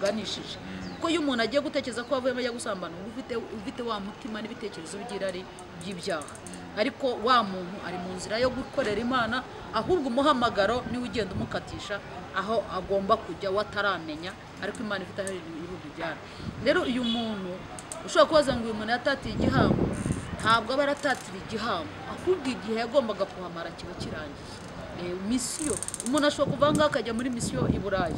biganishije kuko iyo umuntu agiye gutekereza ko wavuyemo ajya gusambana uba ufite ufite wa mutima n'ibitekerezo by'irari by'ibyaha ariko wa muntu ari mu nzira yo gukorera imana ahubwo umuhamagaro niwe ugenda umukatisha aho agomba kujya wataramenya ariko imana ifite aho ibihugu byari rero uyu muntu ushobora kubaza ngo uyu muntu yatatiye igihango ntabwo aba yaratatira igihango ahubwo igihe yagombaga kuhamara kiba kirangiye misiyo umuntu ashobora kuva aha ngaha akajya muri misiyo i burayi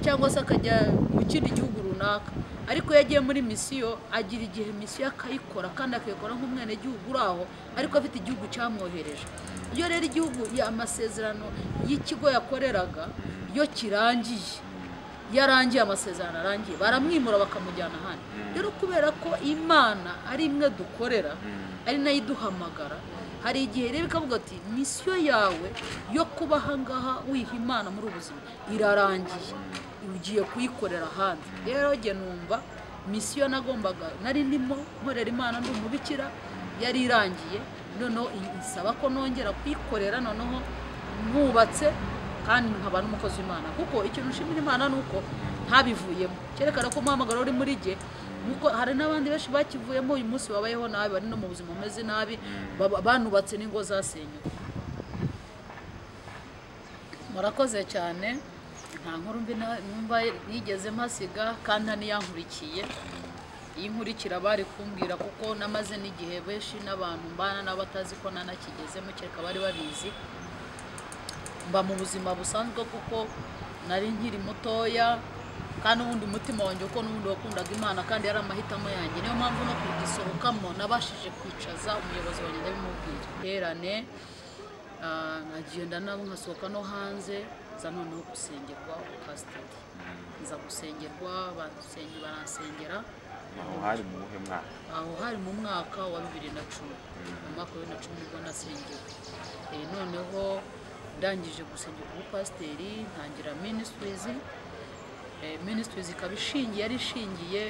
cyangwa se akajya mu kindi gihugu runaka ariko iyo agiye muri misiyo agira igihe misiyo akayikora kandi akayikora nk'umwenegihugu uri aho ariko afite igihugu cyamwohereje iyo rero igihugu amasezerano y'ikigo yakoreraga iyo kirangiye iyo arangiye amasezerano arangiye baramwimura bakamujyana ahandi rero kubera ko imana ari imwe dukorera ari nayo iduhamagara hari igihe rero ikavuga ati misiyo yawe yo kuba ahangaha wiha imana muri ubuzima irarangiye ugiye kuyikorera ahandi rero jye numva misiyo nagombaga nari ndimo nkorera imana ndi umubikira yari irangiye noneho isaba ko nongera kuyikorera noneho mwubatse kandi nkaba n'umukozi w'imana kuko ikintu nshimira imana ni uko ntabivuyemo cyerekana ko umuhamagaro uri muri jye nuko hari n'abandi benshi bakivuyemo uyu munsi babayeho nabi bari no mu buzima bumeze nabi banubatse n'ingo zasenywe murakoze cyane nta nkuru mbi numva yigeze mpasiga kandi haniyankurikiye iyo nkurikira bari kumbwira kuko namaze n'igihe benshi n'abantu mbana n'abatazi ko nanakigezemo kereka bari babizi mba mu buzima busanzwe kuko nari nkiri mutoya kandi ubundi umutima wanjye kuko n'ubundi wakundaga imana kandi yari amahitamo yanjye niyo mpamvu no kugisohokamo nabashije kwicaza umuyobozi wanjye ndabimubwira terane nkagenda nabo nkasohoka no hanze za noneho gusengerwa pasiteri nza gusengerwa baransengera aho hari mu buhe mwaka aho hari mu mwaka wa bibiri na cumi mu mwaka wa bibiri na cumi nibwo nasengewe noneho ndangije gusengerwa ubupasiteri ntangira minisitirizi minisitiri ikaba ishingiye yari ishingiye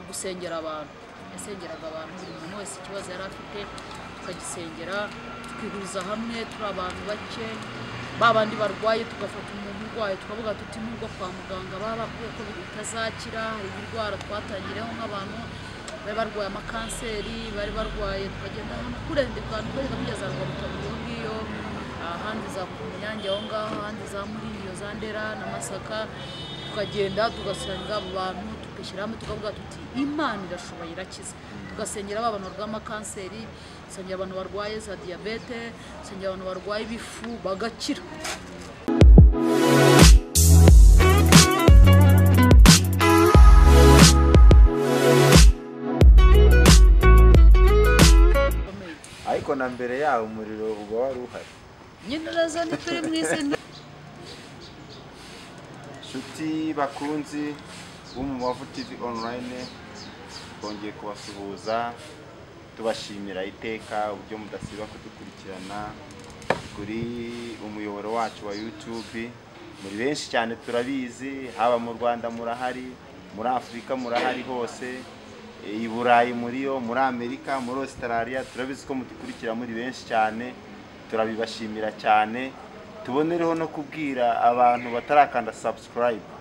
gusengera abantu yasengeraga abantu buri muntu wese ikibazo yari afite tukagisengera tukihuriza hamwe turi abantu bake ba bandi barwaye tugafata umuntu urwaye tukavuga tuti nubwo kwa muganga baba bakwiye ko bitazakira hari indwara twatangireho nk'abantu bari barwaye amakanseri bari barwaye tukagenda ahantu kure abantu kugeza kugeza ngo butavuga ngiyo ahandi za kunyange aho ngaho ahandi za muriyo za ndera na masaka tukagenda tugasanga abo bantu tukishyira hamwe tukavuga tuti imana irashoboye irakiza tugasengera ba bantu barwaye amakanseri dusengera abantu barwaye za diyabete dusengera abantu barwaye ibifu bagakira ariko na mbere yawo umuriro uba wari uhari nyine nazo ni turi mu izina inshuti bakunzi bo mu mavu tv online twongeye kubasuhuza tubashimira iteka uburyo mudasiba kudukurikirana kuri umuyoboro wacu wa youtube muri benshi cyane turabizi haba mu rwanda murahari muri afurika murahari hose i burayi muri yo muri amerika muri australia turabizi ko mudukurikira muri benshi cyane turabibashimira cyane tubonereho no kubwira abantu batarakanda sabusikarayibu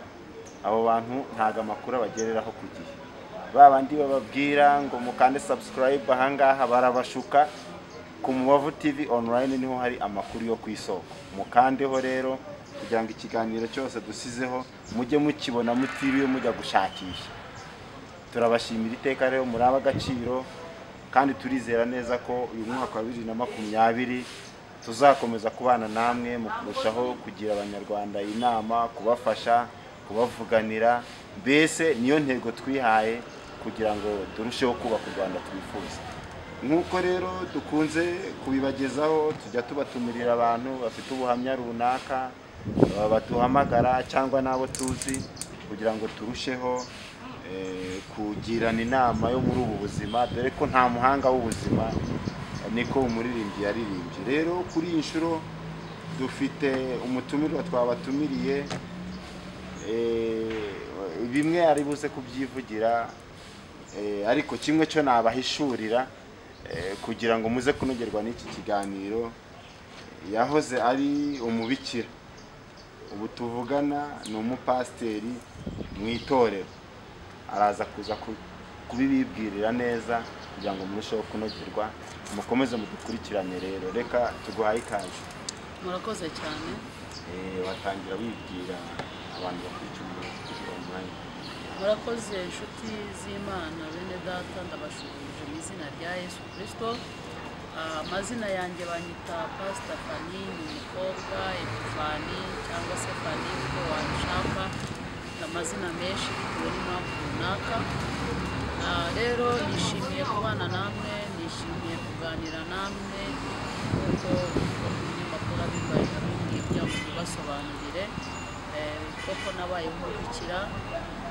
abo bantu ntabwo amakuru abagereraho ku gihe ba bandi bababwira ngo mukande sabusikarayibu ahangaha barabashuka ku mubavu tivi onurayini niho hari amakuru yo ku isoko mukandeho rero kugira ngo ikiganiro cyose dusizeho mujye mukibona mutiriwe mujya gushakisha turabashimira iteka rero muri ab'agaciro kandi turizera neza ko uyu mwaka wa bibiri na makumyabiri tuzakomeza kubana namwe mu kurushaho kugira abanyarwanda inama kubafasha kubavuganira mbese niyo ntego twihaye kugira ngo turusheho kubaka u rwanda twifuza nk'uko rero dukunze kubibagezaho tujya tubatumirira abantu bafite ubuhamya runaka baduhamagara cyangwa n'abo tuzi kugira ngo turusheho kugirana inama yo muri ubu buzima dore ko nta muhanga w'ubuzima niko umuririmbyi yaririmbye rero kuri iyi nshuro dufite umutumirwa twabatumiriye bimwe ari buze kubyivugira ariko kimwe cyo nabahishurira kugira ngo muze kunogerwa n'iki kiganiro yahoze ari umubikira ubu tuvugana ni umupasiteri mu itorero araza kuza ku- kubibibwirira neza kugira ngo murusheho kunogerwa mukomeze mudukurikirane rero reka tuguhaye ikaze murakoze cyane Eh, watangira wibwira abantu bakurikiye umunyakuri online murakoze inshuti z'imana bene data ndabashuhuje mu izina rya yesu kirisito Ah, amazina yanjye banyita pasita fani ni umukobwa epifani cyangwa se fani uko wabishaka amazina menshi bitewe n'impamvu runaka Ah, rero nishimiye kubana namwe nishimiye kuganira namwe kuko umunyamakuru abibaye nabimwe kugira ngo mubasobanurire Eh, koko nabaye nkurikira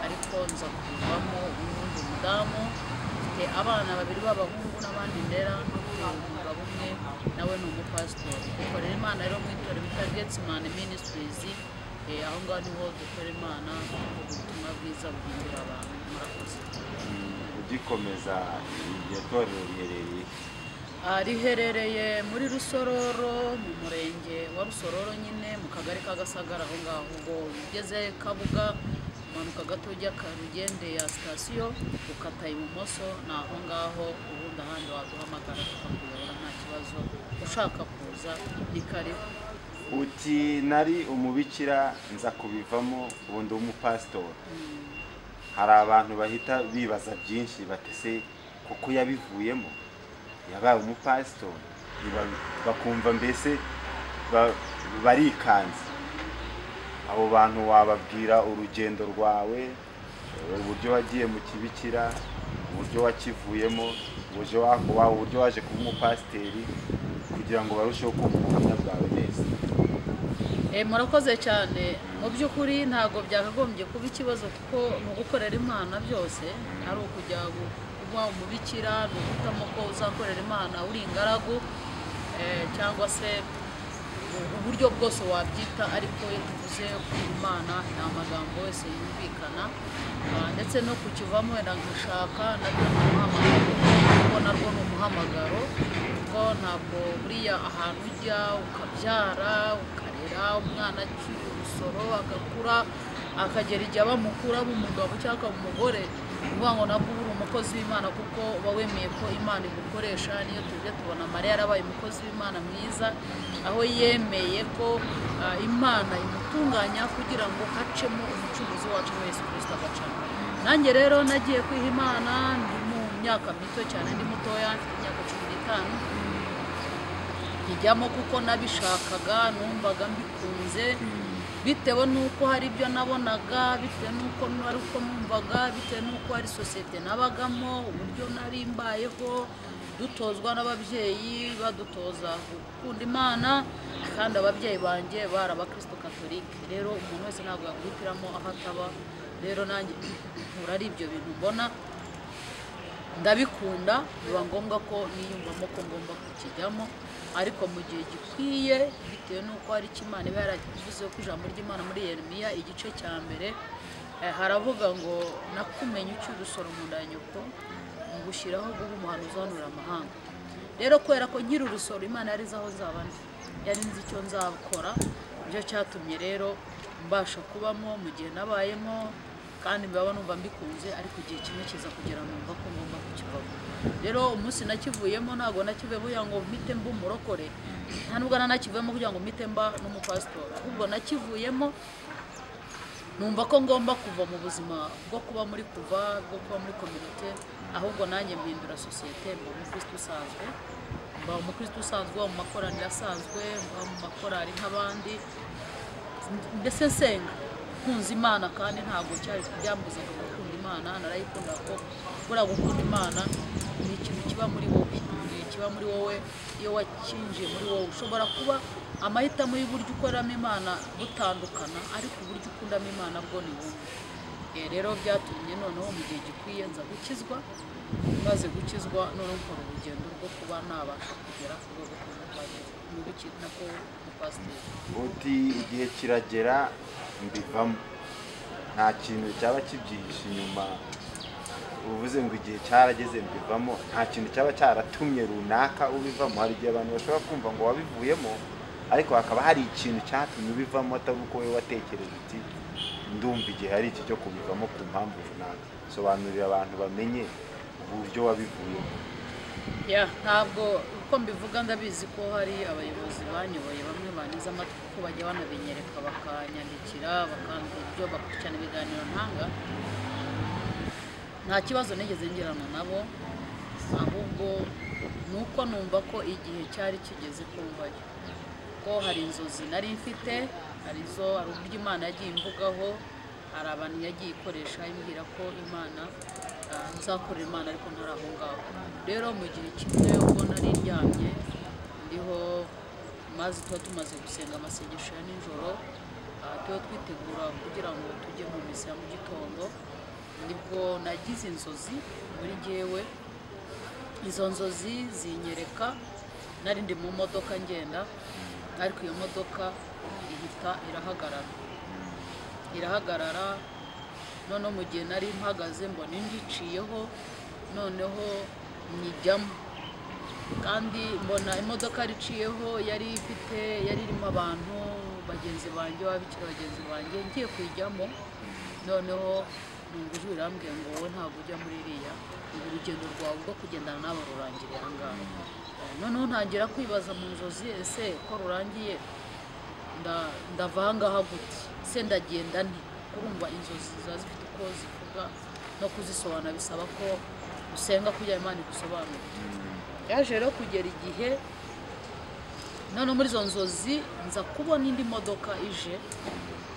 ariko nza kuvamo ubundi umudamu mfite abana babiri b'abahungu n'abandi ndera mfite umugabo umwe nawe ni umupasitori dukorera imana rero mu itorero bita getsimani minisitirizi aho ngaho niho dukorera imana ubutumwa bwiza buhindura abantu murakoze Mm, ugikomeza iryo torero riherereye Ah, riherereye muri rusororo mu murenge wa rusororo nyine mu kagari ka gasagara aho ngaho ubwo ugeze kabuga umanuka gato ujya karugende ya sitasiyo ukata ibumoso ni aho ngaho ubundi ahandi waduhamagara tukakuyobora nta kibazo ushaka kuza ni karibu uti nari umubikira nza kubivamo ubundi w'umupasitori Mm, hari abantu bahita bibaza byinshi batese kuko yabivuyemo yabaye umupasitori Biba- bakumva mbese ba- barikanze abo bantu wababwira urugendo rwawe uburyo wagiye mu kibikira uburyo wakivuyemo uburyo wa- wa- uburyo waje kuba umupasiteri kugira ngo barusheho kumva ubuhamya bwawe neza Eh, murakoze cyane mu by'ukuri ntabwo byakagombye kuba ikibazo kuko mu gukorera imana byose ari ukujya gu- kuba umubikira ni uguhitamo ko uzakorera imana uri ingaragu eh, cyangwa se u- uburyo bwose wabyita ariko iyo tuvuze ku imana ni amagambo yose yumvikana Ah, ndetse no kukivamo wenda nkashaka nabyo ni umuhamagaro kuko narwo ni umuhamagaro kuko ntabwo buriya ahantu ujya ukabyara ukarera umwana akiri urusoro agakura akagera igihe bamukura umugabo cyangwa umugore ni ukuvuga ngo nabwo uba uri umukozi w'imana kuko uba wemeye ko imana igukoresha niyo tujya tubona mariya yarabaye umukozi w'imana mwiza aho yemeye ko ah, imana imutunganya kugira ngo hacemo umucuruzi wacu wa yesu kirisita agacamo nanjye rero nagiye kwiha imana ndi mu myaka mito cyane ndi mutoya mfite imyaka cumi n'itanu nkijyamo kuko nabishakaga numvaga mbikunze bitewe n'uko hari ibyo nabonaga bitewe n'uko ari uko numvaga bitewe n'uko hari sosiyete nabagamo uburyo nari mbayeho dutozwa n'ababyeyi badutoza gukunda imana kandi ababyeyi banjye bari abakristo katolike rero umuntu wese ntabwo yakwihitiramo aho ataba rero nanjye nkura ari ibyo bintu mbona ndabikunda biba ngombwa ko niyumvamo ko ngomba kukijyamo ariko mu gihe gikwiye bitewe n'uko hari icyo imana iba yaravuzeho ku ijambo ry'imana muri yeremiya igice cya mbere eh, haravuga ngo nakumenye ucyuye urusoro mu nda ya nyoko ngushyiraho guha umuhanuzi uhanura amahanga rero kubera ko nkiri urusoro imana yari izi aho nzaba ndi yari nzi icyo nzakora nicyo cyatumye rero mbasha kubamo mu gihe nabayemo kandi mbaba numva mbikunze ariko igihe kimwe kiza kugera numva ko ngomba kukivamo rero umunsi nakivuyemo ntabwo nakivuyemo kugira ngo mpite mba umurokore nta nubwo nanakivuyemo kugira ngo mpite mba n'umupasitori ahubwo nakivuyemo numva ko ngomba kuva mu buzima bwo kuba muri kuva bwo kuba muri komite ahubwo nanjye mpindura sosiyete mba umukristo usanzwe mba umukristo usanzwe mba mu makoraniro asanzwe mba mu makorari nk'abandi ndetse nsenga nkunze imana kandi ntabwo cyari byambuzaga gukunda imana narayikunda ko buriya gukunda imana ni ikintu kiba muri wowe ni ikiba muri wowe iyo wakinjiye muri wowe ushobora kuba amahitamo y'uburyo ukoramo imana butandukana ariko uburyo ukundamo imana bwo ni bumwe Eh, rero byatumye noneho mu gihe gikwiye nza gukizwa maze gukizwa noneho nkora urugendo rwo kuba nabasha kugera ku rwego rw'umupasiteri nako umupasiteri uti igihe kiragera mbivamo nta kintu cyaba kibyihishe inyuma uvuze ngo igihe cyarageze mbivamo nta kintu cyaba cyaratumye runaka ubivamo hari igihe abantu bashobora kumva ngo wabivuyemo ariko hakaba hari ikintu cyatumye ubivamo atari uko wowe watekereje uti ndumva igihe hari iki cyo kubivamo ku mpamvu runaka sobanurira abantu bamenye uburyo wabivuyemo Yeah, ntabwo uko mbivuga ndabizi ko hari abayobozi banyoboye bamwe banyuze amatwi kuko bajya banabinyereka bakanyandikira bakambwira ibyo bakurikirana ibiganiro ntanga nta kibazo nigeze ngirana nabo ahubwo ni uko numva ko igihe cyari kigeze kumvayo ko hari inzozi nari mfite hari izo hari uburyo imana yagiye imvugaho hari abantu yagiye ikoresha imbwira ko imana ah, nzakorera imana ariko ntari aho ngaho rero mu gihe kimwe ubwo nari ndyamye ndiho maze tuba tumaze gusenga amasengesho ya nijoro ah, tuba twitegura kugira ngo tujye mu misa ya mu gitondo nibwo nagize inzozi muri jyewe izo nzozi zinyereka nari ndi mu modoka ngenda ariko iyo modoka ihita irahagarara irahagarara noneho mu gihe nari mpagaze mbona indi iciyeho noneho nyijyamo kandi mbona imodoka yari iciyeho yari ifite yari irimo abantu bagenzi banjye babikira bagenzi banjye ngiye kuyijyamo noneho numva ijwi rirambwiye ngo wowe ntabwo ujya muri iriya ubu urugendo rwawe rwo kugendana n'aba rurangiriye aha ngaha Eh, noneho ntangira kwibaza mu nzozi ese ko rurangiye nda- ndava aha ngaha gute se ndagenda nti kurumva inzozi ziba zifite uko zivuga no kuzisobanura bisaba ko usenga kugira imana igusobanurire yaje rero kugera igihe noneho muri izo nzozi nza kubona indi modoka ije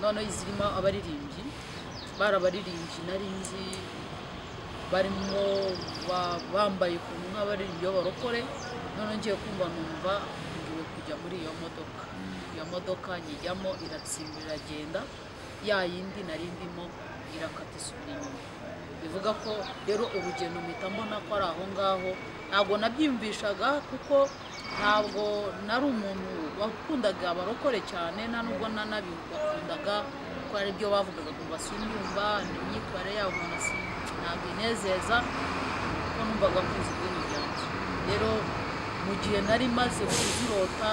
noneho zirimo abaririmbyi bari abaririmbyi nari nzi barimo ba- bambaye ukuntu nk'abaririmbyi b'abarokore noneho ngiye kumva numva ngiwe kujya muri iyo modoka iyo modoka nyijyamo iratsimba iragenda ya yindi nari ndimo irakata isubira inyuma bivuga ko rero urugendo mpita mbona ko ari aho ngaho ntabwo nabyiyumvishaga kuko ntabwo nari umuntu wakundaga abarokore cyane nta nubwo nanabibakundaga kuko ari byo bavugaga ngo sinyumva imyitwarire yabo umuntu si- ntabwo inezeza kuko numvaga mbizi idini ryanjye rero mu gihe nari maze kuzirota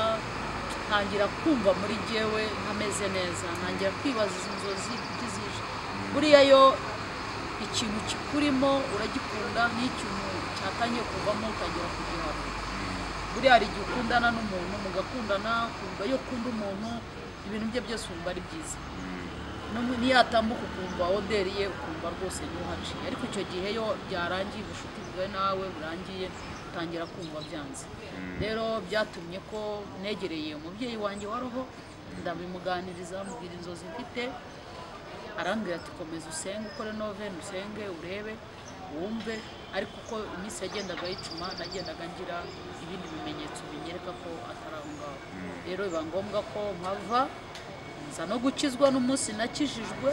ntangira kumva muri jyewe ntameze neza ntangira kwibaza izi nzozi kuko izije buriya yo ikintu kikurimo uragikunda n'ikintu cyatangiye kuvamo utangira kugihana buriya hari igihe ukundana n'umuntu mugakundana ukumva iyo ukunda umuntu ibintu bye byose wumva ari byiza n'umwe niyatambuka ukumva oderiye ukumva rwose ntuhaciye ariko icyo gihe yo byarangiye ubucuti bwawe nawe burangiye utangira kumva byanze rero byatumye ko negereye umubyeyi wanjye wa roho ndabimuganiriza mubwira inzozi mfite arambwira ati komeza usenge ukore noveni usenge urebe wumve ariko uko iminsi yagendaga yicuma nagendaga ngira ibindi bimenyetso binyereka ko atari aho ngaho rero biba ngombwa ko mpava nza no gukizwa n'umunsi nakijijwe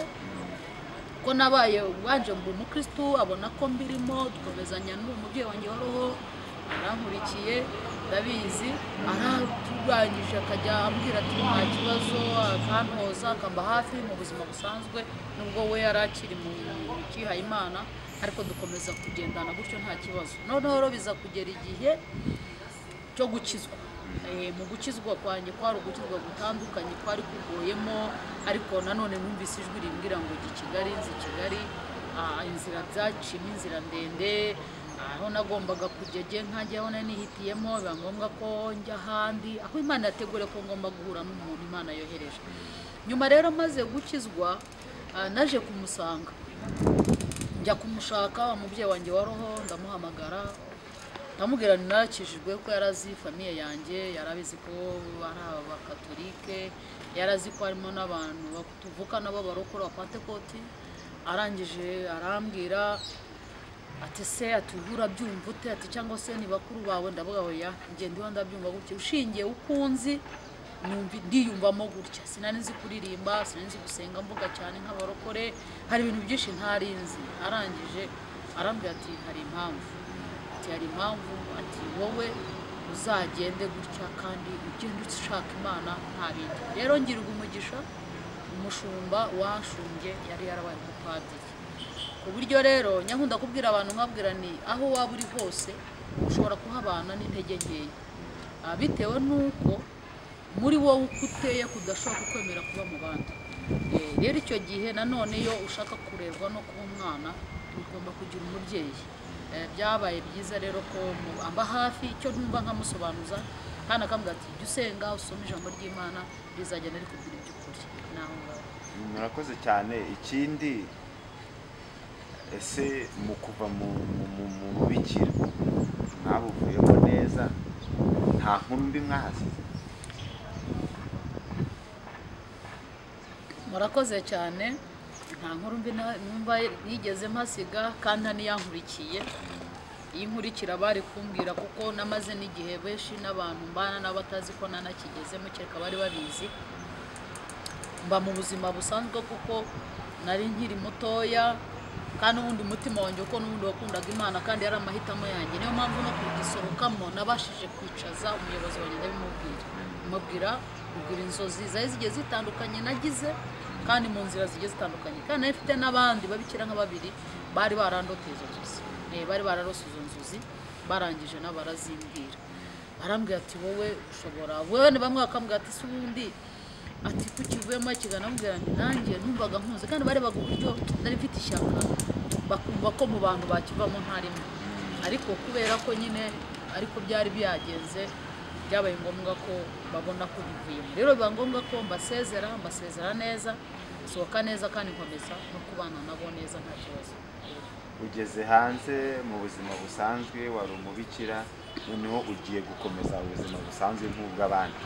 ko nabaye wanje mba umukirisitu abona ko mbirimo dukomezanya n'uwo mubyeyi wanjye wa roho arankurikiye ndabizi araturangije akajya ambwira ati nta kibazo akantoza akamba hafi mu buzima busanzwe nubwo we yari akiri mu kihaye imana ariko dukomeza kugendana gutyo nta kibazo noneho rero biza kugera igihe cyo gukizwa Eh, mu gukizwa kwanjye kwari ugukizwa gutandukanye kwari kuguyemo ariko nanone numvise ijwi rimbwira ngo jya i kigali nzi i kigali Ah, inzira byacimo inzira ndende Ah, aho nagombaga kujya jye nkajyaho nari nihitiyemo biba ngombwa ko njya ahandi aho imana yategure ko ngomba guhura n'umuntu imana yohereje nyuma rero maze gukizwa ah, naje kumusanga njya kumushaka umubyeyi wanjye wa roho ndamuhamagara ndamubwira ni narakijijwe ko yari azi famiye yanjye yari abizi ko ari abakatolike yari azi ko harimo n'abantu ba- tuvuka nabo barokora abapantekoti arangije arambwira ati se ati ubu urabyumva ute ati cyangwa se ni bakuru bawe ndavuga oya njye ndiho ndabyumva gutya ushingiye uko unzi numva ndiyumvamo gutya sinari nzi kuririmba sinari nzi gusenga mvuga cyane nk'abarokore hari ibintu byinshi ntari nzi arangije arambwira ati hari impamvu ati hari impamvu ati wowe uzagende gutya kandi ugende ushaka imana nta bindi rero ngirwa umugisha umushumba washumbye yari yarabaye umupadiri ku buryo rero nyankunda kubwira abantu nkabwira ni aho waba uri hose ushobora kuhabana n'intege nkeya Ah, bitewe n'uko muri wowe uko uteye kudashobora kukwemera kuba mu bandi rero icyo gihe nanone iyo ushaka kurerwa no kuba umwana ugomba kugira umubyeyi Eh, byabaye byiza rero ko mu- amba hafi icyo ntumva nkamusobanuza kandi akambwira ati jya usenga usome ijambo ry'imana rizagenda rikubwira iby'ukuri naho ngaho murakoze cyane ikindi ese mu kuva mu mu- mu- mu bubikira mwabuvuyemo neza nta nkuru mbi mwahasize murakoze cyane nta nkuru mbi na- numva yigeze mpasiga kandi nta n'iyankurikiye iyo inkurikira bari kumbwira kuko namaze n'igihe benshi n'abantu mbana n'abatazi ko nanakigezemo kereka bari babizi mba mu buzima busanzwe kuko nari nkiri mutoya kandi ubundi umutima wanjye kuko n'ubundi wakundaga imana kandi yari amahitamo yanjye niyo mpamvu no kugisohokamo nabashije kwicaza umuyobozi wanjye ndabimubwira mubwira mubwira inzozi zari zigiye zitandukanye nagize kandi mu nzira zigiye zitandukanye kandi nari mfite n'abandi babikira nka babiri bari barandoteye izo nzozi Eh, bari bararose izo nzozi barangije n'abarazimbwira barambwira ati wowe ushobora wowe ni bamwe bakambwira ati si ubundi ati ko ukivuyemo kiganambwira ngo nanjye numvaga nkunze kandi barebaga uburyo nari mfite ishyaka bakumva ko mu bantu bakivamo ntarimo ariko kubera ko nyine ariko byari byagenze byabaye ngombwa ko babona ko bivuyemo rero biba ngombwa ko mbasezera mbasezera neza nsohoka neza kandi nkomeza no kubana nabo neza nta kibazo ugeze hanze mu buzima busanzwe wari umubikira noneho ugiye gukomeza ubuzima busanzwe nk'ubw'abandi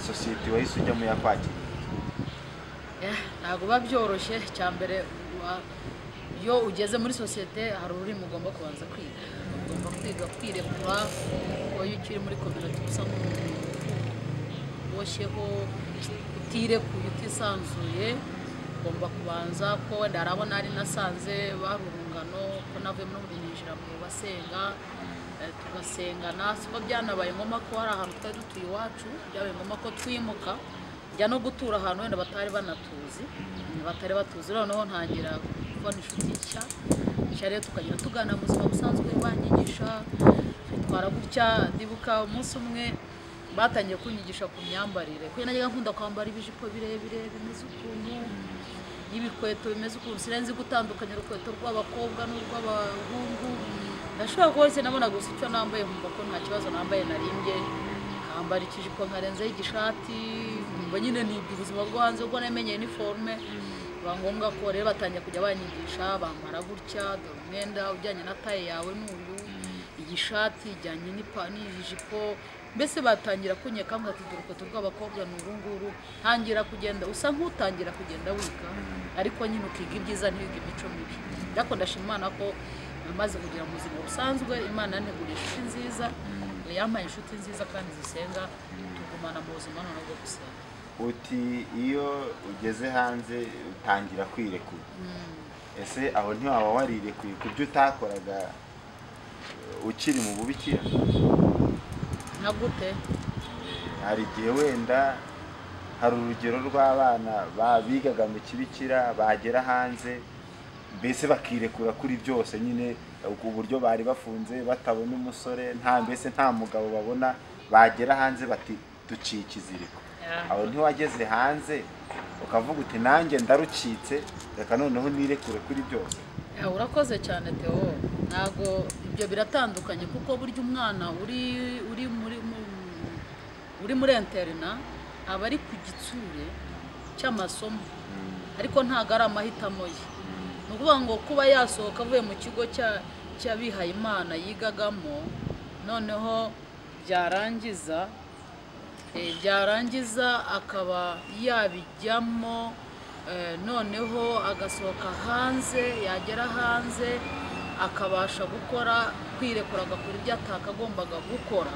sosiyete wahise ujyamo yakwakira Eh, ntabwo biba byoroshye cya mbere wa- iyo ugeze muri sosiyete hari ururimi ugomba kubanza kwiga ugomba kwiga kwirekura kuko iyo ukiri muri koperative usa nk'umuntu uboshyeho utirekuye utisanzuye ugomba kubanza ko wenda hari abo nari nasanze bari urungano ko navuyemo no binjira mu basenga eh, tugasengana siko byanabaye ngombwa ko hari ahantu twari dutuye iwacu byabaye ngombwa ko twimuka njya no gutura ahantu wenda batari banatuzi batari batuzi noneho ntangira kubona inshuti nshya nshya rero tukagenda tuganira mu buzima busanzwe banyigisha twitwara gutya ndibuka umunsi umwe batangiye kunyigisha ku myambarire kuko najyaga nkunda kwambara ibijipo birebire bimeze ukuntu y'ibikweto bimeze ukuntu sinari nzi gutandukanya urukweto rw'abakobwa n'urw'abahungu ndashobora kuba se nabona gusa icyo nambaye nkumva ko nta kibazo nambaye narimbye nkambara ikijipo nkarenzaho igishati nkumva nyine ni ubuzima bwo hanze ubwo namenyeye iniforume biba ngombwa ko rero batangiye kujya banyigisha bambara gutya dore umwenda ujyanye na taye yawe ni uyu iyi shati ijyanye n'ipa- n'ijipo mbese batangira kunyeka ngo ati urukweto rw'abakobwa ni uru nguru ntangira kugenda usa nk'utangira kugenda wiga ariko nyine ukiga ibyiza ntiwiga imico mibi ariko ndashima imana ko namaze kugira mu buzima busanzwe imana yanteguriye inshuti nziza yampaye inshuti nziza kandi zisenga tugumana mu buzima noneho bwo gusenga uti iyo ugeze hanze utangira kwirekura ese aho ntiwaba warirekuye ku byo utakoraga eh, ukiri mu bubikira nka gute hari igihe wenda hari urugero rw'abana ba- bigaga mu kibikira bagera hanze mbese bakirekura kuri byose nyine ku buryo bari bafunze batabona umusore nta mbese nta mugabo babona bagera hanze bati duciye ikiziriko Yeah. aho ntiwageze hanze ukavuga uti nanjye ndarucitse reka noneho nirekure kuri byose Ya, urakoze cyane Theo ntabwo ibyo biratandukanye kuko burya umwana uri uri muri mu- uri muri interina aba ari ku gitsure cy'amasomo ariko ntabwo ari amahitamo ye ni ukuvuga ngo kuba yasohoka avuye mu kigo cya- cy'abihayimana yigagamo noneho byarangiza Eh, byarangiza akaba yabijyamo eh, noneho agasohoka hanze yagera hanze akabasha gukora kwirekura agakora ibyo atakagombaga gukora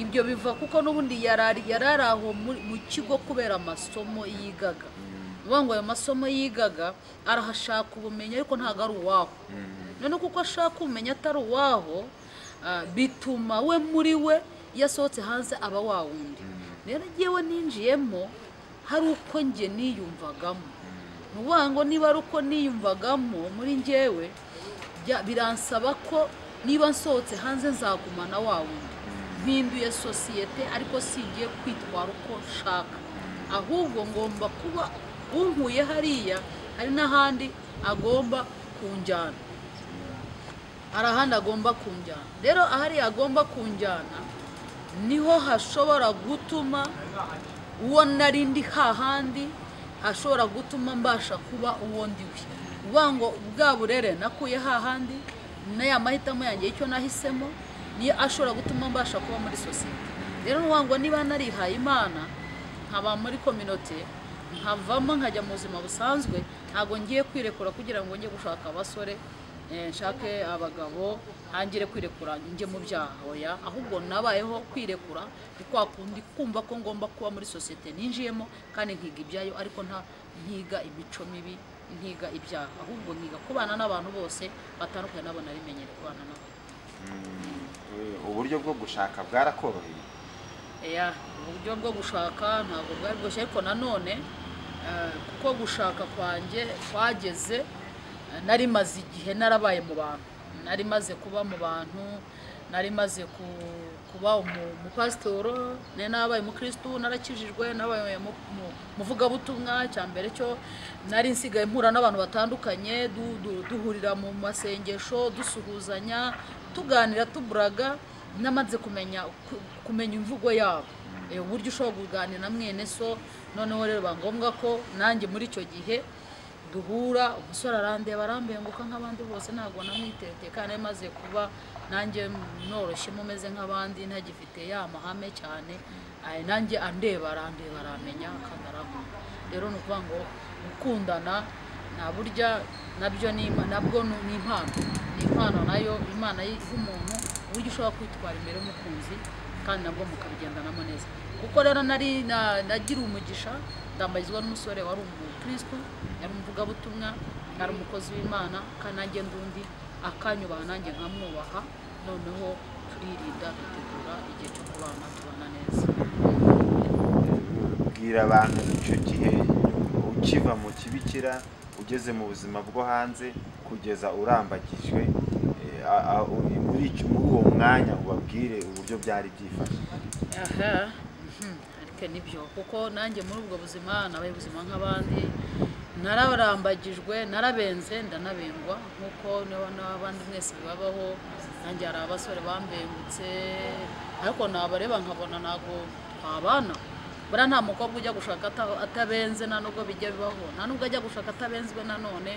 ibyo biva kuko n'ubundi yarari- yari ari aho muri- mu kigo kubera amasomo yigaga ni ukuvuga ngo ayo masomo yigaga arahashaka ubumenyi ariko ntabwo ari uwaho noneho kuko ashaka ubumenyi atari uwaho Ah, bituma we muri we iyo asohotse hanze aba wa wundi rero ngewe ninjiyemo hari uko njye niyumvagamo ni ukuvuga ngo niba ari uko niyumvagamo muri ngewe bya- biransaba ko niba nsohotse hanze nzagumana wa wundi mpinduye sosiyete ariko singiye kwitwara uko nshaka ahubwo ngomba kuba unkuye hariya hari n'ahandi agomba kunjyana hari ahandi agomba kunjyana rero ahariya agomba kunjyana niho hashobora gutuma uwo nari ndi hahandi hashobora gutuma mbasha kuba uwo ndiwe uvuga ngo bwa burere nakuye hahandi n'aya mahitamo yanjye icyo nahisemo niyo ashobora gutuma mbasha kuba muri sosiyete rero ni ngo niba narihaye imana nkaba muri kominote nkavamo nkajya mu buzima busanzwe ntabwo ngiye kwirekura kugira ngo njye gushaka abasore eh, nshake abagabo hangire kwirekura njye mu byaha oya ahubwo nabayeho kwirekura ni kwa kundi kumva ko ngomba kuba muri sosiyete ninjiyemo kandi nkiga ibyayo ariko nta nkiga imico mibi nkiga ibyaha ahubwo nkiga kubana n'abantu bose batandukanye nabo narimenyere kubana nabo uburyo bwo gushaka bwarakoroheye Eya, uburyo bwo gushaka ntabwo bwari bworoshye ariko nanone eh, kuko gushaka kwanjye kwageze eh, nari maze igihe narabaye mu bantu nari maze kuba mu bantu nari maze ku- kuba umu- umupasitoro nari narabaye umukirisitu narakijijwe narabaye mu- mu- umuvugabutumwa cya mbere cyo nari nsigaye mpura n'abantu batandukanye du- du- duhurira mu masengesho dusuhuzanya tuganira tuburaga namaze kumenya ku- kumenya imvugo yabo Eh, uburyo ushobora kuganira na mwene so noneho rero biba ngombwa ko nanjye muri icyo gihe duhura umusore arandeba arambenguka nk'abandi bose ntabwo namwitete kandi yari maze kuba nanjye noroshye mumeze nk'abandi ntagifite ya mahame cyane Ay, nanjye andeba arandeba aramenya kandi aramenya rero ni ukuvuga ngo gukundana nta burya nabyo ni impa- nabwo ni ni impano ni impano nayo imana y- iha umuntu uburyo ushobora kwitwara imbere y'umukunzi kandi nabwo mukabigendanamo neza kuko rero nari na- nagiriye umugisha ndambarizwa n'umusore wari umukristo yari umuvugabutumwa yari umukozi w'imana kandi nanjye ndundi akanyubaha nanjye nkamwubaha noneho turirinda dutegura igihe cyo kubana tubana neza bwira abantu icyo gihe ukiva mu kibikira ugeze mu buzima bwo hanze kugeza urambagijwe eh, a- a- uri- muri iki- muri uwo mwanya ubabwire uburyo byari byifashe aha mhm, ariko nibyo kuko nanjye muri ubwo buzima nabaye ubuzima nk'abandi nararambagijwe narabenze ndanabengwa nk'uko niba n'abandi mwese bibabaho nanjye hari abasore bambengutse ariko nabareba nkabona ntabwo twabana buriya nta mukobwa ujya gushaka ata- atabenze nta nubwo bijya bibaho nta nubwo ajya gushaka atabenzwe nanone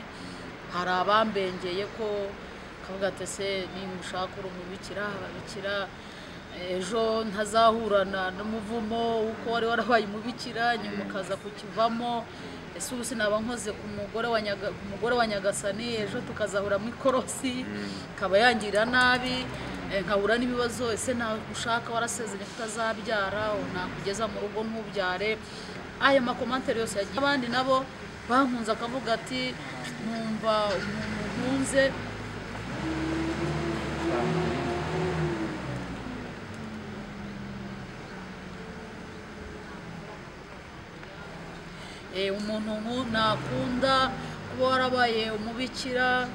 hari abambengeye ko kavuga ati se nimushaka uri umubikira ababikira ejo ntazahurana n'umuvumo uko wari warabaye umubikira nyuma ukaza kukivamo ese ubu sinaba nkoze ku mugore wa Nyaga- ku mugore wa nyagasani ejo tukazahura mu ikorosi ikaba yangirira nabi eh, nkahura n'ibibazo ese ushaka warasezeranye ko utazabyara nakugeza mu rugo ntubyare ayo makomantere yose yagiye abandi nabo bankunze akavuga ati nkumva umuntu nkunze Eh, umuntu nku- nakunda kuba warabaye umubikira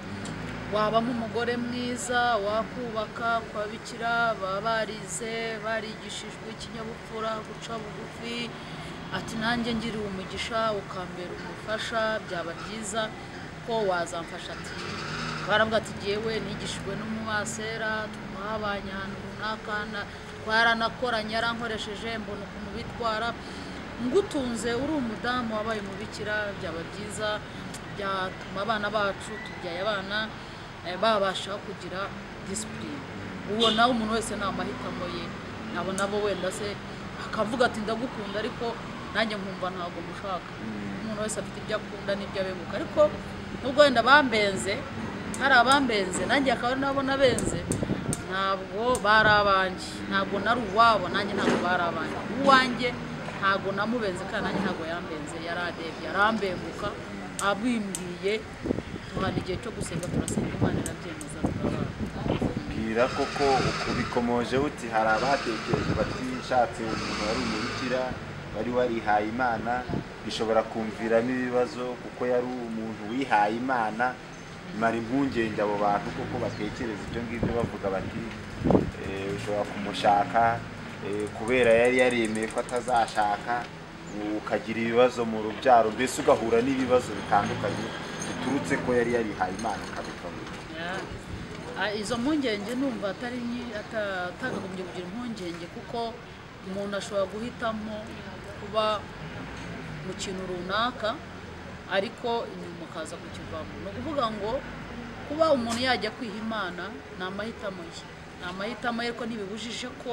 wabamo umugore mwiza wakubaka ku babikira baba barize barigishijwe ikinyabupfura guca bugufi ati nanjye ngiriwe umugisha ukambera umufasha byaba byiza ko wazamfasha ati baravuga ati jyewe nigishijwe n'umumasera twabanye ahantu runaka na- twaranakoranye yarankoresheje mbona ukuntu bitwara ngutunze uri umudamu wabaye umubikira byaba byiza byatuma abana bacu tubyaye abana eh, babasha kugira disipurine uwo nawe umuntu wese ni amahitamo ye nabo nabo wenda se akavuga ati ndagukunda ariko nanjye nkumva ntabwo mushaka umuntu wese afite ibyo akunda n'ibyo abenguka ariko nubwo wenda bambenze hari abambenze nanjye akaba ari nabo nabenze ntabwo bari abanjye ntabwo nari uwabo nanjye ntabwo bari abanjye uwanjye ntabwo namubenze kandi nanjye ntabwo yambenze yaradebye yarambenguka abimbwiye tuhana igihe cyo gusenga turasenga imana irabyemeza turabana bwira koko ubikomoje uti hari abahatekereje batishatse umuntu wari umubikira wari warihaye imana bishobora kumviramo ibibazo kuko yari umuntu wihaye imana mara impungenge abo bantu kuko batekereza ibyo ngibyo bavuga bati eh, ushobora kumushaka eh, kubera yari yaremeye ko atazashaka ukagira ibibazo mu rubyaro mbese ugahura n'ibibazo bitandukanye biturutse ko yari yarihaye imana akabikabura Yeah. Ah, izo mpungenge numva atari nyi- ata- atakagombye kugira impungenge kuko umuntu ashobora guhitamo kuba mu kintu runaka ariko inyuma akaza kukivamo ni ukuvuga ngo kuba umuntu yajya kwiha imana ni amahitamo ye ni amahitamo ye ariko ntibibujije ko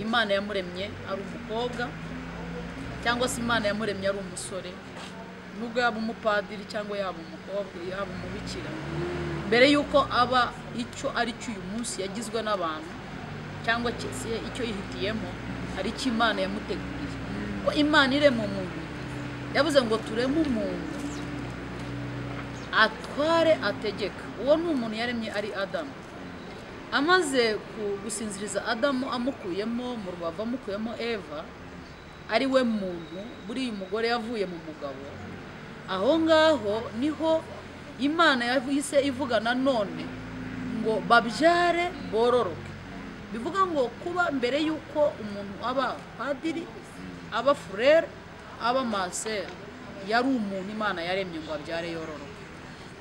imana yamuremye ari umukobwa cyangwa se imana yamuremye ari umusore nubwo yaba umupadiri cyangwa yaba umukobwa yaba umubikira mbere y'uko aba icyo ari cyo uyu munsi yagizwe n'abantu cyangwa ki- se icyo yihitiyemo ari cyo imana yamuteguriye ko imana irema umuntu yavuze ngo tureme umuntu atware ategeka uwo ni umuntu yaremye ari adamu amaze ku- gusinziriza adamu amukuyemo mu rubavu amukuyemo eva ari we muntu buriya umugore yavuye mu mugabo aho ngaho niho imana yahise ivuga nanone ngo babyare bororoke bivuga ngo kuba mbere y'uko umuntu aba padiri aba furere aba maseri yari umuntu imana yaremye ngo abyare yororoke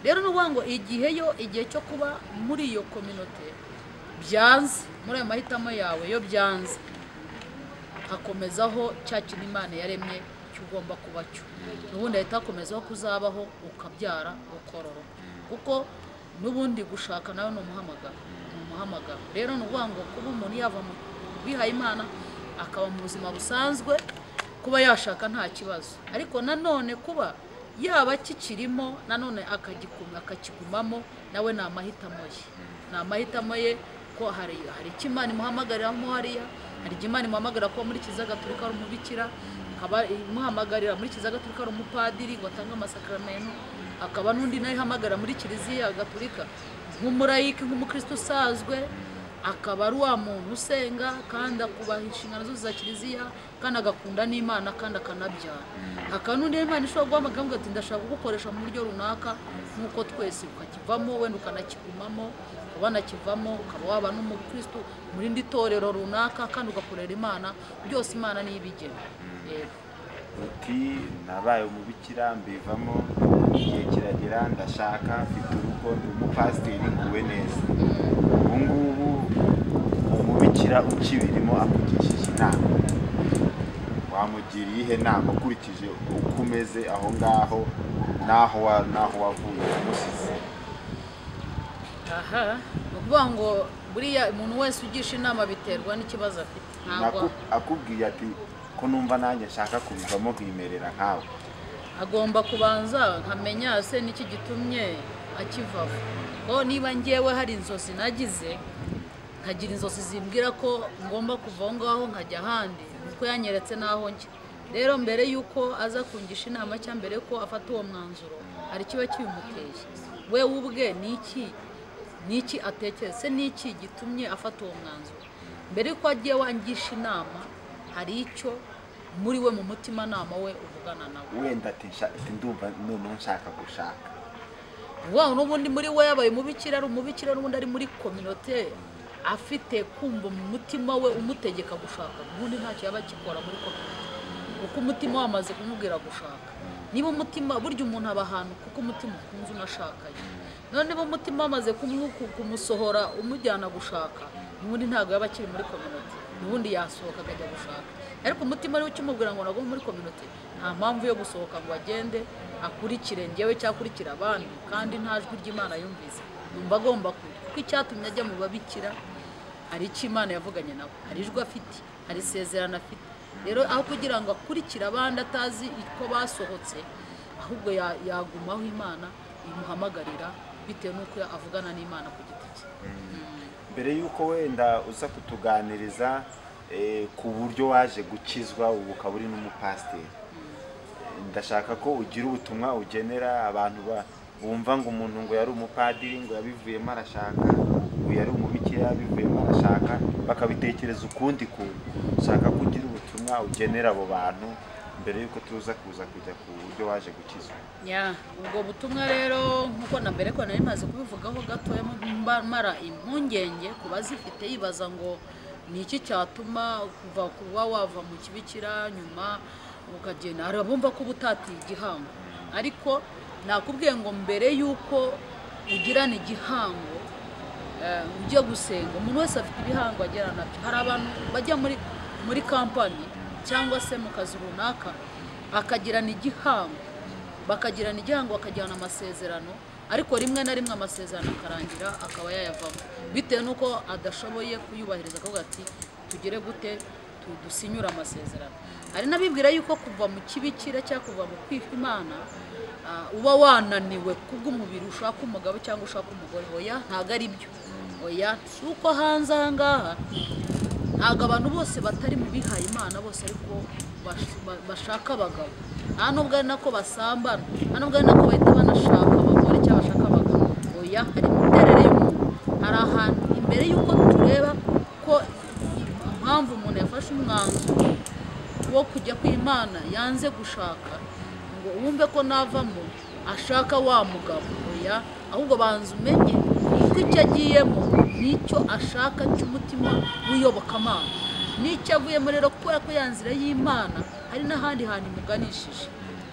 rero ni ukuvuga ngo igihe yo igihe cyo kuba muri iyo kominote byanze muri ayo mahitamo yawe yo byanze hakomezaho cya kintu imana yaremye cy'ugomba kuba cyo n'ubundi ahita hakomezaho kuzabaho ukabyara ukororoka kuko n'ubundi gushaka nawe ni umuhamagaro ni umuhamagaro rero ni ukuvuga ngo kuba umuntu yava mu bihaye imana akaba mu buzima busanzwe kuba yashaka nta kibazo ariko nanone kuba yaba kikirimo nanone akagikum- akakigumamo nawe ni amahitamo ye ni amahitamo ye ko hari hari icyo imana imuhamagariramo hariya hari icyo imana imuhamagarira kuba muri kiliziya gatolika ari umubikira ikaba imuhamagarira muri kiliziya gatolika ari umupadiri ngo atange amasakaramentu akaba n'undi nawe ihamagarira muri kiliziya gatolika nk'umurayiki nk'umukristo usanzwe akaba ari wa muntu usenga kandi akubaha inshingano zose za kiliziya kandi agakunda n'imana kandi akanabyara hakaba n'undi imana ishobora guhamagara ngo ati ndashaka kugukoresha mu buryo runaka nk'uko twese ukakivamo wenda ukanakigumamo ukaba wanakivamo ukaba waba n'umukristo mu rindi torero runaka kandi ugakorera imana byose imana niyo ibigena yego uti nabaye umubikira mbivamo igihe kiragera ndashaka mfite urugo ndi umupasiteri nguwe neza ubu ngubu umubikira ukibirimo akugishije inama wamugira iyihe nama ukurikije uko umeze aho ngaho n'aho wa- n'aho wavuye umusize aha ni ukuvuga ngo buriya umuntu wese ugisha inama biterwa n'ikibazo afite ntabwo Naku- akubwiye ati ko numva nanjye nshaka kubivamo nkimerera nkawe agomba kubanza nkamenya se niki gitumye akivaho ko niba ngewe hari inzozi nagize nkagira inzozi zimbwira ko ngomba kuva aho ngaho nkajya ahandi kuko yanyeretse n'aho njya rero mbere y'uko aza kungisha inama cyangwa mbere y'uko afata uwo mwanzuro hari ikiba kibimuteye we ubwe ni iki niki atekereza se niki gitumye afata uwo mwanzuro mbere yuko agiye wangisha inama hari icyo muri we mu mutimanama we uvugana nawe wenda ati "Nsha- ati ndumva noneho nshaka gushaka wa n'ubundi muri we yabaye umubikira ari umubikira n'ubundi ari muri kominote afite kumva mu mutima we umutegeka gushaka ubundi ntacyo yaba akikora muri kominote kuko umutima wamaze kumubwira gushaka niba umutima burya umuntu aba ahantu kuko umutima ukunze unashakanye none niba umutima wamaze kumu- ku- kumusohora umujyana gushaka n'ubundi ntabwo yaba akiri muri kominote n'ubundi yasohoka akajya gushaka ariko umutima ariwe ukimubwira ngo nagomba muri kominote nta mpamvu yo gusohoka ngo agende akurikire njyewe cyangwa akurikire abandi kandi nta jwi ry'imana yumvise yumva agomba kujya kuko icyatumye ajya mu babikira hari icyo imana yavuganye nawe hari ijwi afite hari isezerano afite rero aho kugira ngo akurikire abandi atazi uko basohotse ahubwo ya- yagumaho imana imuhamagarira bitewe n'uko avugana n'imana ku giti cye mbere y'uko wenda uza kutuganiriza eh, ku buryo waje gukizwa ubu ukaba uri n'umupasiteri Eh, ndashaka ko ugira ubutumwa ugenera abantu ba- bumva ngo umuntu ngo yari umupadiri ngo yabivuyemo arashaka ngo yari umubikira yabivuyemo arashaka bakabitekereza ukundi kuntu ndashaka ko ugira ubutumwa ugenera abo bantu mbere y'uko tuza kuza kujya ku buryo waje gukizwa ya ubwo butumwa rero nk'uko na mbere ko nari maze kubivugaho gatoya mba- mara impungenge ku bazifite yibaza ngo ni iki cyatuma kuva kuba wava mu kibikira nyuma ukagenda hari abumva ko uba utatiye igihango ariko nakubwiye ngo mbere y'uko ugirana igihango eh, ujya gusenga umuntu wese afite ibihango agera nabyo hari abantu bajya muri muri kampani cyangwa se mu kazi runaka akagirana igihango bakagirana igihango bakagirana amasezerano ariko rimwe na rimwe amasezerano akarangira akaba yayavamo bitewe n'uko adashoboye kuyubahiriza akavuga ati tugere gute tu- dusinyure amasezerano hari n'abibwira yuko kuva mu kibikira cyangwa kuva mu kwiha imana ah, uba wananiwe kubw'umubiri ushaka umugabo cyangwa ushaka umugore oya ntabwo ari byo oya si uko hanze aha ngaha ntabwo abantu bose batari mu bihaye imana bose ariko bash- ba- bashaka abagabo nta nubwo ari nako basambana nta nubwo ari nako bahita banashaka abagore cyangwa bashaka abagabo oya hari imiterere y'umuntu hari ahantu imbere y'uko tureba ko impamvu umuntu yafashe umwanzuro wo kujya ku imana yanze gushaka ngo wumve ko navamo ashaka wa mugabo oya ahubwo banza umenye ko icyo agiyemo n'icyo ashaka cy'umutima w'iyobokamana n'icyo avuyemo rero kubera ko ya nzira y'imana hari n'ahandi hantu imuganishije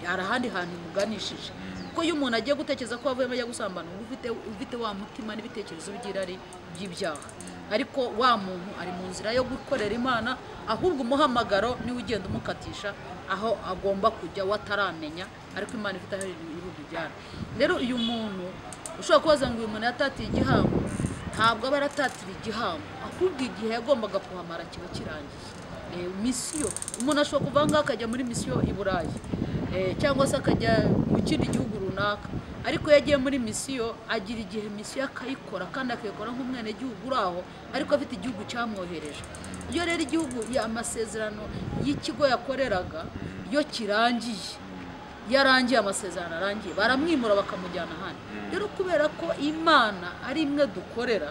hari ahandi hantu imuganishije kuko iyo umuntu agiye gutekereza ko avuyemo ajya gusambana uba ufite ufite wa mutima n'ibitekerezo by'irari by'ibyaha ariko wa muntu ari mu nzira yo gukorera imana ahubwo umuhamagaro niwe ugenda umukatisha aho agomba kujya wataramenya ariko imana ifite aho ibujyana rero uyu muntu ushobora kubaza ngo uyu muntu yatatiye igihango ntabwo aba yaratatira igihango ahubwo igihe yagombaga kuhamara kiba kirangiye Eh, misiyo umuntu ashobora kuva aha ngaha akajya muri misiyo i burayi Eh, cyangwa se akajya mu kindi gihugu runaka ariko iyo agiye muri misiyo agira igihe misiyo akayikora kandi akayikora nk'umwenegihugu uri aho ariko afite igihugu cyamwohereje iyo rero igihugu ya- amasezerano y'ikigo yakoreraga iyo kirangiye iyo arangiye amasezerano arangiye baramwimura bakamujyana ahandi rero kubera ko imana ari imwe dukorera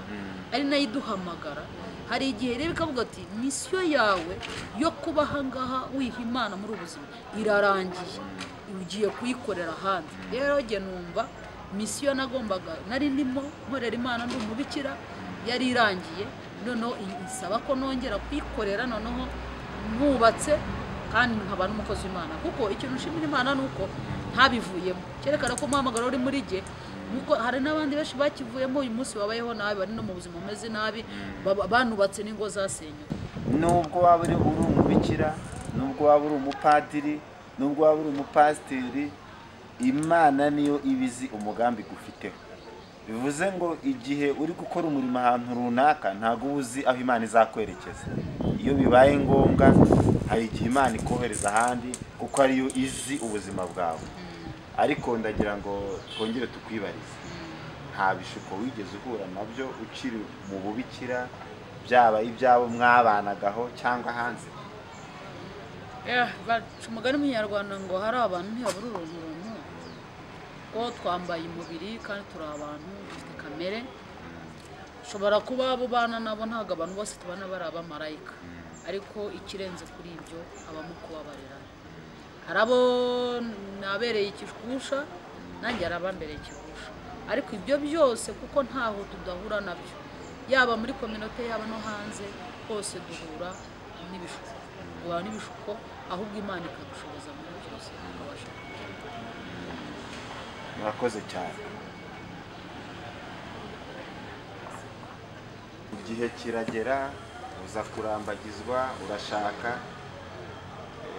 ari nayo iduhamagara hari igihe rero ikavuga ati misiyo yawe yo kuba aha ngaha wiha imana muri ubu buzima irarangiye ugiye kuyikorera ahandi rero jye numva misiyo nagombaga nari ndimo nkorera imana ndi umubikira yari irangiye noneho isaba ko nongera kuyikorera noneho mwubatse kandi nkaba n'umukozi w'imana kuko ikintu nshimira imana ni uko ntabivuyemo cyerekana ko umuhamagaro uri muri jye nuko hari n'abandi benshi bakivuyemo uyu munsi babayeho nabi bari no mu buzima bumeze nabi baba- banubatse n'ingo zasenywe nubwo waba uri uri umubikira nubwo waba uri umupadiri nubwo waba uri umupasiteri imana niyo iba izi umugambi gufiteho bivuze ngo igihe uri gukora umurimo ahantu runaka ntabwo uba uzi aho imana izakwerekeza iyo bibaye ngombwa hari igihe imana ikohereza ahandi kuko ariyo izi ubuzima bwawe ariko ndagira ngo twongere tukwibarize nta bishuko wigeze uhura nabyo ukiri mu bubikira byaba ibyabo mwabanagaho cyangwa hanze Eh, baca umugani munyarwanda ngo hari abantu ntiyabura urunturuntu ko twambaye umubiri kandi turi abantu dufite kamere ushobora kuba abo bana nabo ntabwo abantu bose tubana bari abamarayika ariko ikirenze kuri ibyo habamo kubabarira hari abo nabereye ikigusha nanjye hari abambereye ikigusha ariko ibyo byose kuko ntaho tudahura nabyo yaba muri kominote yaba no hanze hose duhura n'ibishuko duhura n'ibishuko ahubwo imana ikadushoboza muri byose tukabasha murakoze cyane igihe kiragera uza kurambagizwa urashaka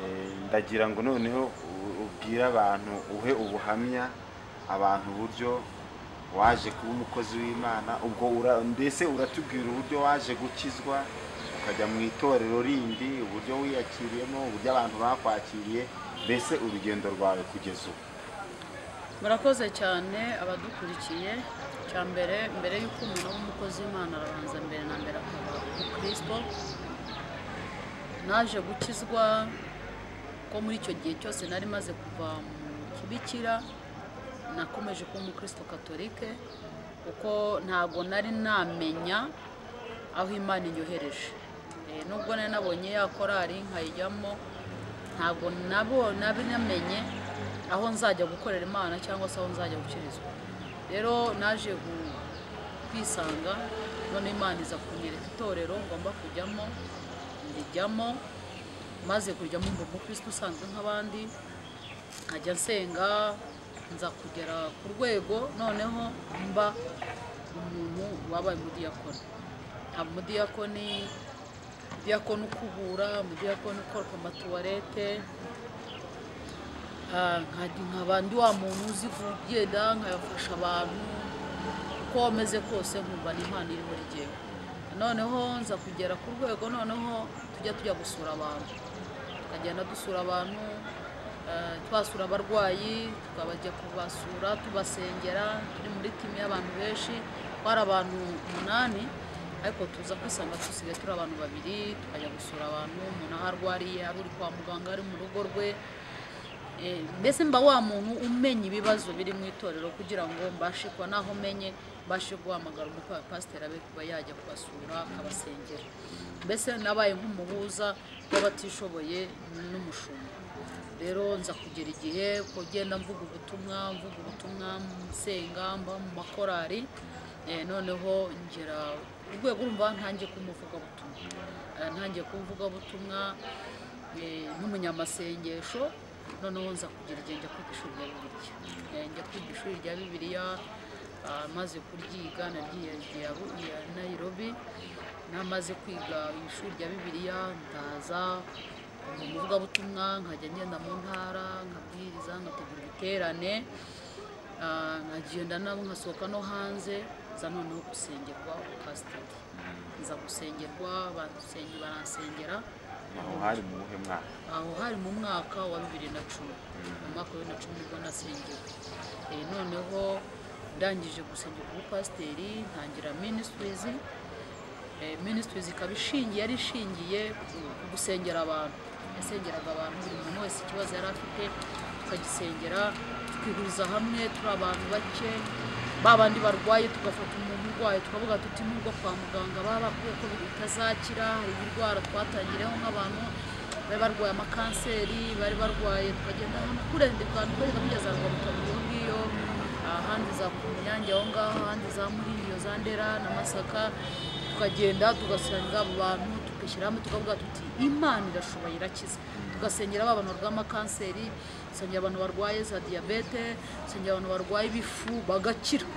Eh, ndagira ngo noneho u- ubwire abantu uhe ubuhamya abantu uburyo waje kuba umukozi w'imana ubwo ura- mbese uratubwira uburyo waje gukizwa ukajya mu itorero rindi uburyo wiyakiriyemo uburyo abantu bakwakiriye mbese urugendo rwawe kugeza ubu murakoze cyane abadukurikiye cya mbere mbere y'uko umuntu aba umukozi w'imana arabanza mbere na mbere akaba umukristo naje gukizwa ko muri icyo gihe cyose nari maze kuva mu kibikira nakomeje kuba umukristo katolike kuko ntabwo nari namenya aho imana inyohereje Eh, nubwo nari nabonye ya korari nkayijyamo ntabwo nabo namenye aho nzajya gukorera imana cyangwa se aho nzajya gukirizwa rero naje gu- kwisanga none imana iza kunyereka itorero ngomba kujyamo ndijyamo maze kujya mu umukristo usanzwe nk'abandi nkajya nsenga nza kugera ku rwego noneho mba umuntu wabaye umudiyakoni haba umudiyakoni umudiyakoni ukubura umudiyakoni ukora ku matuwarete Ah, nka- nkaba ndi wa muntu uzi kugenda nkayafasha abantu uko wameze kose nkumva ni impano iri muri jyewe noneho nza kugera ku rwego noneho tujya tujya gusura abantu tukagenda dusura abantu eh, twasura abarwayi tukabajya kubasura tubasengera turi muri timu y'abantu benshi twari abantu umunani ariko tuza kwisanga dusigaye turi abantu babiri tukajya gusura abantu umuntu aho arwariye hari uri kwa muganga ari mu rugo rwe Eh, mbese mba wa muntu umenya ibibazo biri mu itorero kugira ngo mbashe kuba naho menye mbashe guhamagara umutwe wa pasiteri abe kuba yajya kubasura akabasengera mbese nabaye nk'umuhuza w'abatishoboye n'umushumba rero nza kugera igihe ko genda mvuga ubutumwa mvuga ubutumwa nsenga mba mu makorari Eh, noneho ngera ku rwego urumva ntangiye kumuvugabutumwa Eh, ntangiye kumuvugabutumwa eh, n'umunyamasengesho noneho nza kugira igihe njya kwiga ishuri rya bibiliya Eh, njya kwiga ishuri rya bibiliya ah, maze kuryiga naryiyagiye ya nayirobi namaze kwiga ishuri rya bibiliya ndaza mu muvugabutumwa nkajya ngenda mu ntara nkabwiriza nkategura ibiterane Ah, nkagenda nabo nkasohoka no hanze nza noneho gusengerwa pasiteri nza gusengerwa badusenge baransengera aho hari mu buhe mwaka aho hari mu mwaka wa bibiri na cumi mu mwaka wa bibiri na cumi nibwo nasengewe Eh, noneho ndangije gusengerwa ubupasiteri ntangira minisitirizi minisitirizi ikaba ishingiye yari ishingiye ku ku gusengera abantu yasengeraga abantu buri muntu wese ikibazo yari afite tukagisengera tukihuriza hamwe turi abantu bake ba bandi barwaye tugafata umuntu urwaye tukavuga tuti nubwo kwa muganga baba bakwiye ko bitazakira hari indwara twatangiriyeho nk'abantu bari barwaye amakanseri bari barwaye tukagenda ahantu kure ndikanda ukagenda kugeza ngo mutabiri ngiyo ahandi za kunyange aho ngaho ahandi za muringiyo za ndera na masaka tukagenda tugasanga abo bantu tugashyira hamwe tukavuga tuti imana irashoboye irakiza tugasengera ba bantu barwaye amakanseri dusengera abantu barwaye za diyabete dusengera abantu barwaye ibifu bagakira